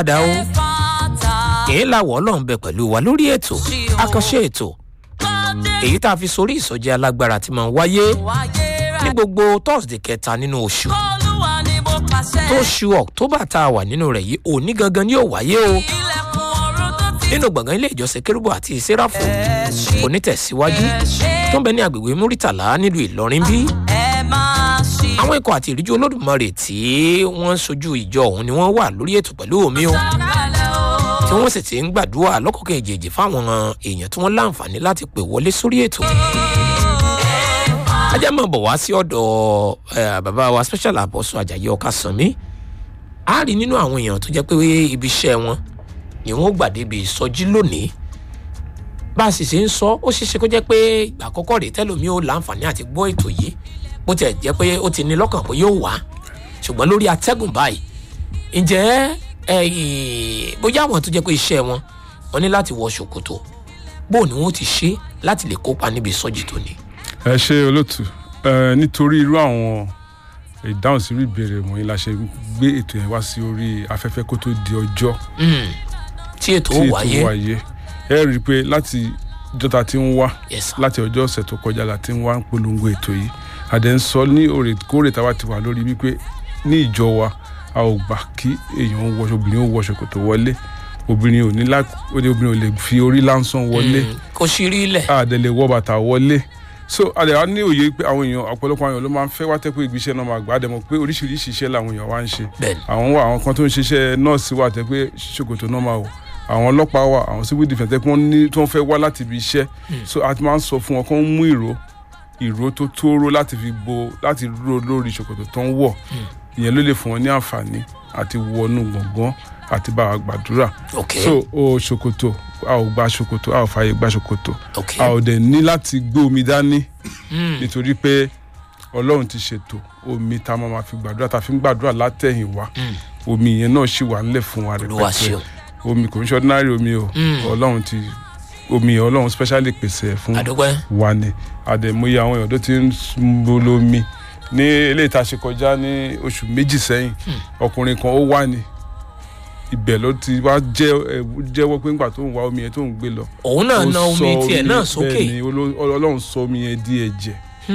padà o èyí làwọ̀ ọlọ́run bẹ pẹ̀lú wa lórí ètò àkànṣe ètò èyí tá a fi sórí ìsọjí alágbára tí máa ń wáyé ní gbogbo thursday kẹta nínú oṣù tóṣù october tá a wà nínú rẹ̀ yìí òní gangan ni yóò wáyé o nínú gbọ̀ngàn ilé ìjọsìn kérúbù àti sẹ́ráfù onítẹ̀síwájú tó ń bẹ ní agbègbè múrítàlá nílùú ìlọrin bí àwọn ikọ̀ àti ìríjú olódùmarè tí wọ́n ń sojú ìjọ ọ̀hún ni wọ́n wà lórí ètò pẹ̀lú omi o tí wọ́n sì ti ń gbàdúrà lọ́kọ̀ọ̀kan èjèèjì fáwọn èèyàn tí wọ́n láǹfààní láti pè wọlé sórí ètò ajá máa bọ̀ wá sí ọ̀dọ̀ bàbá wa special apostle ajayi ọ̀ka sanmi a rí nínú àwọn èèyàn tó jẹ́ pé ibi iṣẹ́ wọn ni wọ́n gbàdébi ìsọjí lónìí bá a sì ṣe ń sọ ó ṣeéṣe kó jẹ́ pé ìgbà àkọ́kọ́ rèé tẹ́lómi ó láǹfààní àti gbọ́ ètò yìí bó tiẹ̀ jẹ́ pé ó ti ní lọ́kàn pé yóò wá ṣùgbọ́n lórí atẹ́gùn báyìí ǹjẹ́ bóyá àwọn tó jẹ́ pé iṣẹ́ wọn wọn ní láti wọ ṣòkòtò bó ni wọn ti ṣe láti lè kópa níbi ìsọjí tó ní. ẹ ṣe olóòtú nítorí irú àwọn ìdáhùn sí ìbéèrè wọ̀nyí la ṣe gbé ètò yẹn wá sí orí afẹ́fẹ́ kó tó di ọjọ́ tí ètò ó wáyé ẹ rí i pé láti ìjọta tí ń wá láti ọjọ́ ọ̀sẹ̀ tó kọjá la ti ń wá ń polongo ètò yìí àdẹ ń sọ ní òrèkóòrè táwa ti wà lórí wípé ní ìjọ wa a ò gbà kí èèyàn wọṣọ obìnrin ó wọṣọ kò tó wọlé obìnrin ò ní lá obìnrin ò lè fi orí lásán wọlé kò sí rí ilẹ̀ àdẹ lè wọ bàtà wọlé so àdẹ wa ní òye pé àwọn èèyàn ọ̀pọ̀lọpọ̀ àwọn èèyàn ló máa ń fẹ́ wá tẹ́ pé ìgbésẹ̀ náà máa gbà á dẹ̀ mọ̀ pé oríṣiríṣi iṣẹ́ làwọn èèyàn wá ń ṣe àwọn wà àwọn kan tó ń ṣiṣẹ́ nọ́ọ̀sì wà tẹ́ pé ṣòkòtò náà máa wọ̀ àwọn ọlọ́pàá wà àwọn civil defence tẹ́ pé wọ́n ní tí wọ́n fẹ́ wá láti ibi iṣẹ́ so a ti máa ń sọ fún wọn kó ń mú ìró ìró tó tóóró láti fi bo láti ró lórí ṣòkòtò tó ń wọ̀ ìyẹn ló lè fún wọn ní àǹfààní àti wọnú gbọ̀ngàn àti bá a gbàdúrà so o ṣòkòtò a ò gba ṣòkòtò a ò fààyè gba ṣòkòtò a ò dẹ̀ ní láti gbé omi dání nítorí pé ọlọ́run ti ṣètò omi tá a máa fi gbàdúrà tá a fi ń gbàdúrà látẹ̀yìn wá omi yẹn náà ṣì wà nílẹ̀ fún wa rẹpẹtẹ omi kò ń ṣe ordinary omi o ọlọ́run ti omi ọlọ́run specially pèsè ẹ̀ fún wa ni àdèmóye àwọn èèyàn tó ti ń bolo omi ní ilé ìta ṣe kọjá ní oṣù méjì sẹ́yìn ọkùnrin kan ó wà ní ibẹ̀ ló ti wá jẹ́wọ́ pé ńgbà tó ń wá omi yẹn tó ń gbé lọ. òun náà na omi tiẹ̀ náà sókè. bẹ́ẹ̀ ni ọlọ́run sọ omi yẹn di ẹ̀jẹ̀.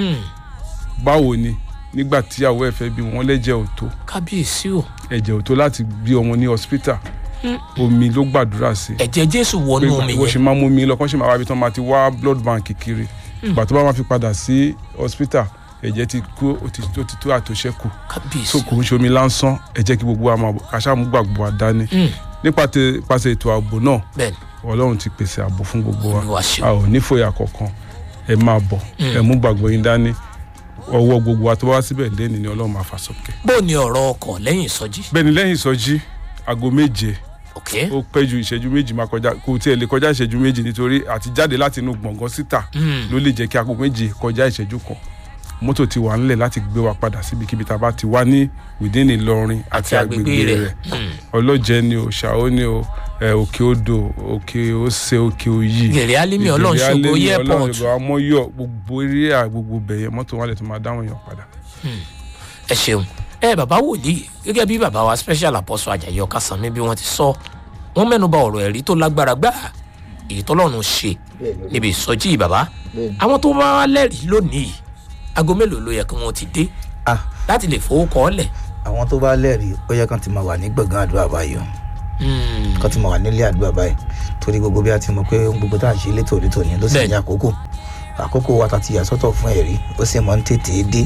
báwo ni nígbà tí àwọ̀ ẹ̀fẹ́ bí wọ́n lẹ́jẹ̀ ò tó. kábíyèsí o. ẹ̀jẹ̀ ò tó láti bí ọmọ ní hospital omi ló gbàdúrà sí. ẹ̀jẹ̀ jésù wọnú omi yẹn. bó ṣe máa mú mi lọ kán ṣe máa wá ibi tán máa ti wá blood bank kiri. ìgbà tó bá máa fi padà sí hospital ẹ̀jẹ̀ ti kú ó ti tó àtòṣẹ́kù. kábíyèsí so kò ń ṣe omi lásán ẹ jẹ́ kí gbogbo wa máa kàṣà mú gbàgbọ́ wa dání. nípasẹ̀ ètò ààbò náà ọlọ́run ti pèsè ààbò fún gbogbo wa a ò ní fòyà kankan ẹ máa bọ̀ ẹ mú gbàgbọ́ yín dání ọwọ́ gbogbo wa tó bá wá síbẹ̀ lẹ́ni ni ọlọ́run máa fà sókè. bó ni ọ̀rọ̀ ọkọ̀ lẹ́yìn ìsọjí. bẹ́ẹ̀ni lẹ́yìn ìsọjí aago méje okay. ó pẹ́ ju ìṣẹ́jú méjì máa kọjá kò tiẹ̀ lè kọjá ìṣẹ́jú méjì nítorí àti jáde láti inú gbọ̀ngàn síta ló lè jẹ́ kí aago méje kọjá ìṣẹ́jú kan mọ́tò ti wà ńlẹ̀ láti gbé wa padà síbikíbi tá a bá ti wá ní wìdíìnì ìlọrin àti agbègbè rẹ̀ ọlọ́jẹ́ ni o ṣàó ni o òkè odò òkè ose òkè òyì gèrè alimi ọlọ́run ṣògo airport ọlọ́run amọ́yọ̀ gbogbo eré gbogbo bẹ̀yẹ mọ́tò wọn lè tún máa dáhùn yàn padà. ẹ ṣeun ẹ bàbá wòlíì gẹ́gẹ́ bí bàbá wa special apostle ajayi ọkàsánmi bí wọ́n ti sọ wọ́n mẹ́nuba ọ̀rọ̀ ẹ̀rí tó lágbára gbà èyí tọ́lọ́run ṣe níbi ìsọjí bàbá àwọn tó bá wá lẹ́rìí lónìí aago mélòó ló yẹ kí wọ́n ti dé láti lè fowó kọ́ ọ́lẹ̀. àwọn tó bá lẹ́rìí ó yẹ kán ti máa wà ní gbọ̀ngàn àdúrà báyìí o kán ti máa wà nílé àdúrà báyìí torí gbogbo bí a ti mọ̀ pé gbogbo tá à ń ṣe létò létò ní ló sì ní àkókò àkókò wa tàti yàsọ́tọ̀ fún ẹ̀rí ó sì máa ń tètè dé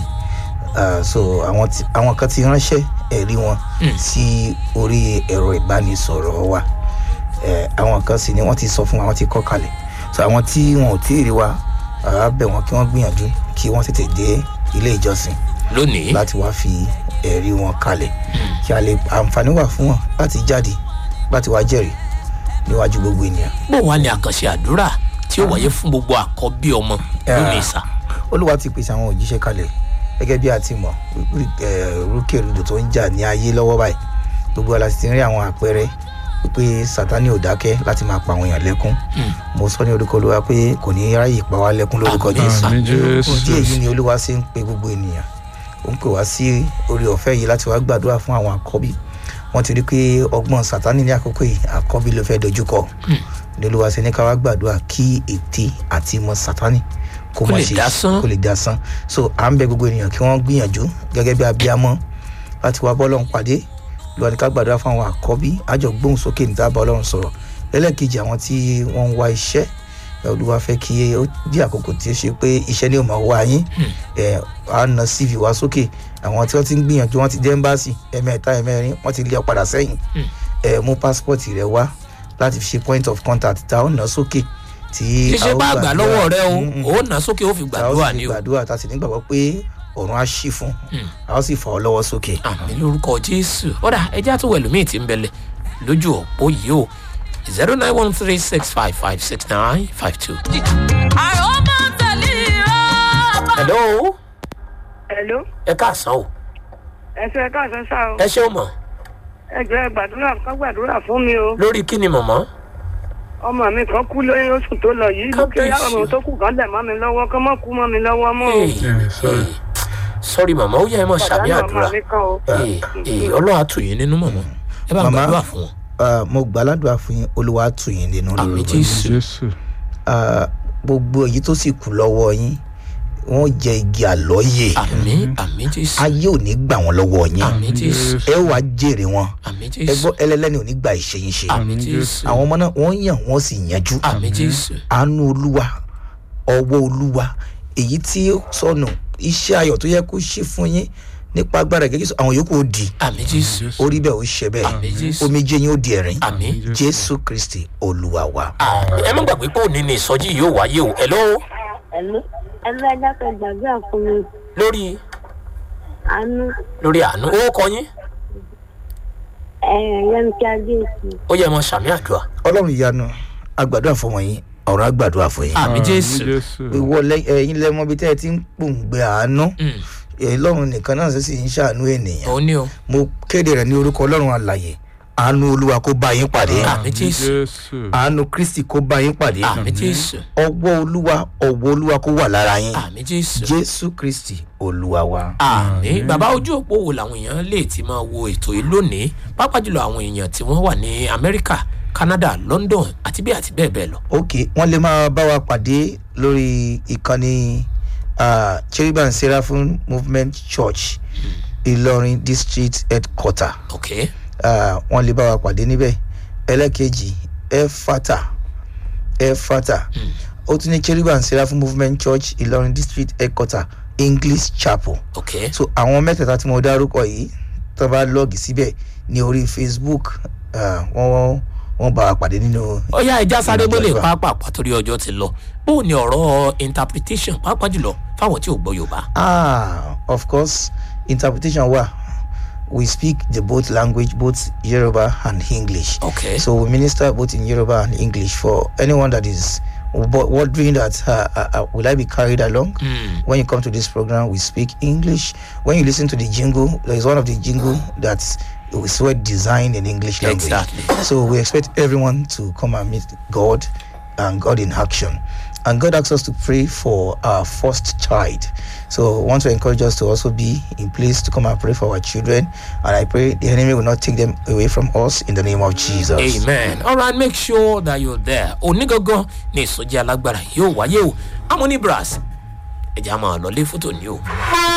so àwọn kan ti ránṣẹ́ ẹ̀rí wọn sí orí ẹ̀rọ ìbánisọ̀rọ̀ wa àwọn kan sì ni wọ́n ti sọ fún wa wọ́n ti kọ́ kalẹ̀ so àwọn tí wọn ò tí ì rí wa àá bẹ̀ wọ́n kí wọ́n gbìyànjú kí wọ́n tètè dé ilé ìjọsìn lónìí láti wá fi ẹ̀rí wọn kalẹ̀ kí a lè àǹfààní wà fún wọn láti jáde láti wá jẹ́rìí níwájú gbogbo ènìyàn. bó wàá ní àkànṣe àdúrà tí ó wáyé fún gbogbo àkọ́bí ọmọ lónìí sá. olúwa ti pèsè àwọn òjíṣẹ́ kalẹ̀ gẹ́gẹ́ bí a ti mọ̀ rúkèrúdò tó ń jà ní ayé lọ́wọ́ báyìí gbogbo ala sì ti rí àwọn àpẹẹrẹ pé sátani ò dákẹ́ láti máa pa àwọn èèyàn lẹ́kún mo sọ ní orúkọ olúwa pé kò ní ráyè pa wá lẹ́kún lórúkọ jésù òdí èyí ni olúwa ṣe ń pe gbogbo ènìyàn ó ń pè wá sí orí ọ̀fẹ́ yìí láti wá gbàdúrà fún àwọn àkọ́bí wọ́n ti rí pé ọgbọ́n sátani ní àkókò yìí àkọ́bí ló fẹ́ dojúkọ lóluwà sí ní ká wá gbàdúrà kí ète àti ìmọ̀ sátani kó Kó má lè ṣe dásán. kó lè dasán so à ń bẹ gbogbo ènìyàn kí wọ́n gbìyànjú gẹ́gẹ́ bí abiyamọ láti wá bọ́lọ́run pàdé lọ́wọ́ ní ká gbàdúrà fún àwọn àkọ́bí àjọ gbóhùn sókè níta bá ọlọ́run sọ̀rọ̀ lẹ́lẹ́kejì àwọn tí wọ́n ń wá iṣẹ́ ẹ, olúwa fẹ́ kí ó di àkókò tí ó ṣe pé iṣẹ́ ni ó máa wá yín ẹ á na cv wá sókè àwọn tí wọ́n ti ń gbìyànjú wọ́n ti dé ẹ́mbáàsì ẹ̀mẹ́ta ẹ̀mẹ́rin wọ́n ti lé ọ padà sẹ́yìn ẹ mú passport rẹ wá láti fi ṣe point of contact tá a ó nà sókè tí iṣẹ́ a ó bá gbà gbàdúrà. lọ́wọ́ rẹ o Mm, mm ò nà sókè ó fi tá a ó gbàdúrà sì ni fi o gbàdúrà tá a sì nígbàgbọ́ pé ọ̀run á ṣí fún a ó sì fà ọ́ lọ́wọ́ sókè. àmì lórúkọ jésù ọ̀dà ẹja tó wẹ̀lú míì ti ń bẹ̀lẹ̀ lójú òpó yìí o zero nine one three six five five six nine five two. àròmọ tẹ̀lé ìrọ̀. hello Hello, ẹ káàsán o ẹ ṣe ká ṣe sá o. ẹ ṣeun mọ̀ Ẹ jẹ́ gbàdúrà ká gbàdúrà fún mi o. lórí kí ni mọ̀mọ́ Ọmọ mi kan kú lóyún oṣù tó lọ yìí. Kí ó yá Kábíyèsí. ọmọ tó kù kan lẹ̀ mọ́ mi lọ́wọ́ kán mọ́ kú mọ́ mi lọ́wọ́ mọ́ o. sọ́rí mọ̀mọ́ ó yẹ ẹ mọ̀ ṣàbí Pàdánù àdúrà ọmọ mi kan o. Ee, ee, ọlọ́run á tù yín nínú mọ̀mọ́ ẹ bá ń Màmá. gbàdúrà fún wọn Ah, mo gbàládùá fún yín olúwa á tù yín nínú àmì lórúkọ Jésù. jésù jésù Ah, gbogbo èyí tó sì kù lọ́wọ́ yín wọ́n jẹ igi àlọ́yè àmì àmì jésù ayé ò ní gbà wọ́n lọ́wọ́ yín àmì jésù ẹ wàá jèrè wọn àmì ẹ jésù gbọ́ ẹlẹ́lẹ́ni ò ní gba ìṣẹ́yìn ṣe àmì jésù àwọn ọmọ náà wọ́n yàn wọ́n sì yanjú àmì jésù àánú olúwa ọwọ́ olúwa èyí tí ó sọnù iṣẹ́ ayọ̀ tó yẹ kó ṣe fún yín nípa agbára gẹ́gẹ́ sọ àwọn yòókù ó di àmì jésù orí bẹ́ẹ̀ ó ṣe bẹ́ẹ̀ àmì jésù omijé yín ó di ẹ̀rín àmì jésù kristi olúwa wa. àmì ẹ má gbàgbé pé òní ni ìsọjí yìí yóò wáyé o hello ẹ̀lú ẹ̀lú ẹ̀dá kan gbàgbé fún mi lórí àánú lórí àánú ó kọ yín yẹmíkí adéèsì ó yẹ mọ sàmì àdúrà ọlọ́run ìyanu agbàdúrà fún wọn yín ọ̀rọ̀ agbàdúrà fún yín. àmì jésù ìwọ lẹ- ẹ̀yin lẹmọ bíi tẹ́ ẹ ti ń pòǹgbẹ àánú Mm, ọlọ́run nìkan náà sì ń ṣàánú ènìyàn òun ni o mo kéde rẹ̀ ní orúkọ ọlọ́run àlàyé àánú olúwa kó bá yín pàdé àmì jésù àánú kristi kó bá yín pàdé àmì jésù ọwọ́ olúwa ọwọ́ olúwa kó wà lára yín àmì jésù jésù kristi olúwa wa. àmì bàbá ojú òpó wo làwọn èèyàn lè ti máa wo ètò yìí lónìí pàápàá jùlọ àwọn èèyàn tí wọ́n wà ní amẹ́ríkà canada london àti bí àti bẹ́ẹ̀ bẹ́ẹ̀ lọ. ok wọ́n lè máa bá wa pàdé lórí ìkànnì uh, cherubim seraphim movement church ìlọrin district headquarter ok uh, wọ́n lè bá wa pàdé níbẹ̀ ẹlẹ́kejì efata efata ó tún ní cherubim seraphim movement church ìlọrin district headquarter english chapel ok so àwọn mẹ́tẹ̀ẹ̀ta tí mo dárúkọ yìí tó bá lọ́ọ̀gì síbẹ̀ ní orí facebook uh, wọ́n wọ́n bá wa pàdé nínú ó yá ẹja sáré Ìrìnàjò mọ́lẹ̀ àdúrà. pàápàá torí ọjọ́ ti lọ bóun ni ọ̀rọ̀ interpretation pàápàá jùlọ fáwọn tí ò gbọ́ yorùbá. Ah, of course, interpretation wa. We speak the both language, both Yoruba and English. ok So we minister both in Yoruba and English for anyone that is wo- wondering that uh, uh, uh, will I be carried along? Mm. When you come to this program, we speak English. When you listen to the jingle, there is one of the jingle that's is well designed in English language. Exactly. So we expect everyone to come and meet God and God in action. And God asks us to pray for our first child. So I want to encourage us to also be in place to come and pray for our children. And I pray the enemy will not take them away from us in the name of Jesus. amen alright make sure that you're there onígangan ní ìsọjí alágbára yóò wáyé o amoni brass ẹ̀jẹ̀ a máa lọ lé fótó ní o.